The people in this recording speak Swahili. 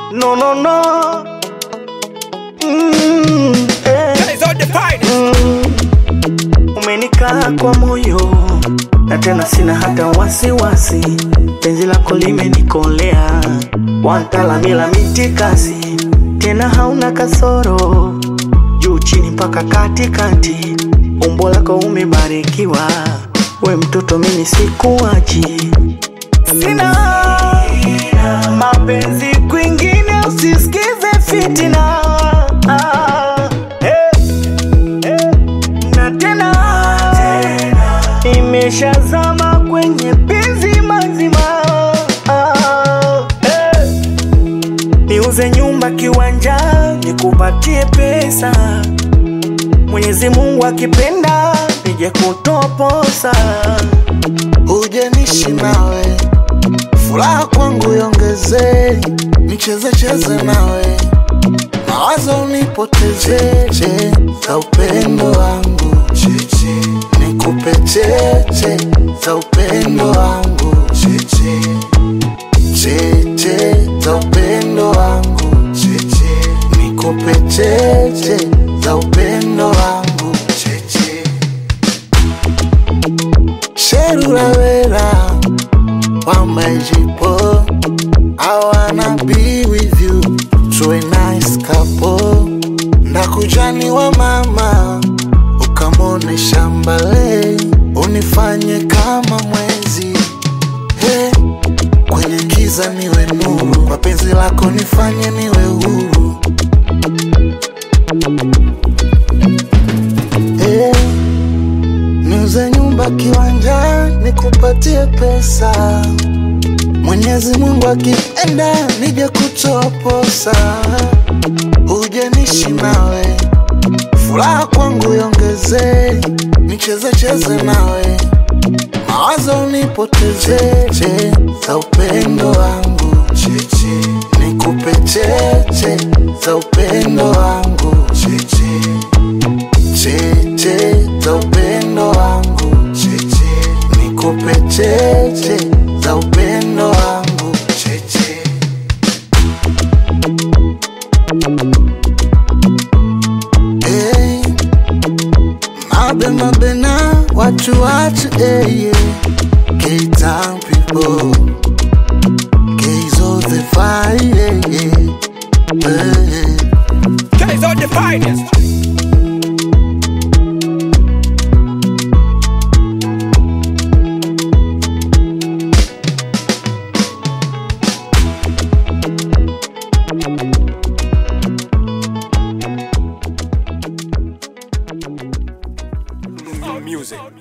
No, no, no. Mm, eh. Guys on the finest. Mm, umenikaa kwa moyo na tena sina hata wasiwasi, penzi lako limenikolea, wantalamila mitikasi, tena hauna kasoro, juu chini mpaka katikati, umbo lako umebarikiwa, we mtoto mimi sikuachi, sina mapenzi kwingine, usisikize fitina ah, eh na tena imeshazama kwenye penzi mazima ah, eh. niuze nyumba kiwanja nikupatie pesa mwenyezi mungu akipenda nije kutoposa ujenishi nawe furaha kwangu yongeze nicheze cheze nawe mawazo unipotezeche za upendo wangu cheche nikupe cheche za upendo wangu cheche cheche za upendo wangu cheche nikupe cheche za upendo wangu cheche Sherulawera Wambajipo I wanna be with you To a nice couple Ndakujani wa mama Ukamone shambale Unifanye kama mwezi hey, Kwenye giza niwe nuru Kwa penzi lako nifanye niwe huru hey, Niuze nyumba kiwanja nikupatie pesa Mwenyezi Mungu akipenda nije kutoposa uje nishi nawe furaha kwangu yongeze nicheze cheze nawe mawazo unipotezeche za upendo wangu cheche nikupe cheche za upendo wangu cheche cheche za upendo wangu cheche nikupe cheche za upendo wangu cheche hey, mabe mabe na watu watu hey, yeah. K-Town people K's of the fire yeah, yeah. Hey. Guys on the finest. Music.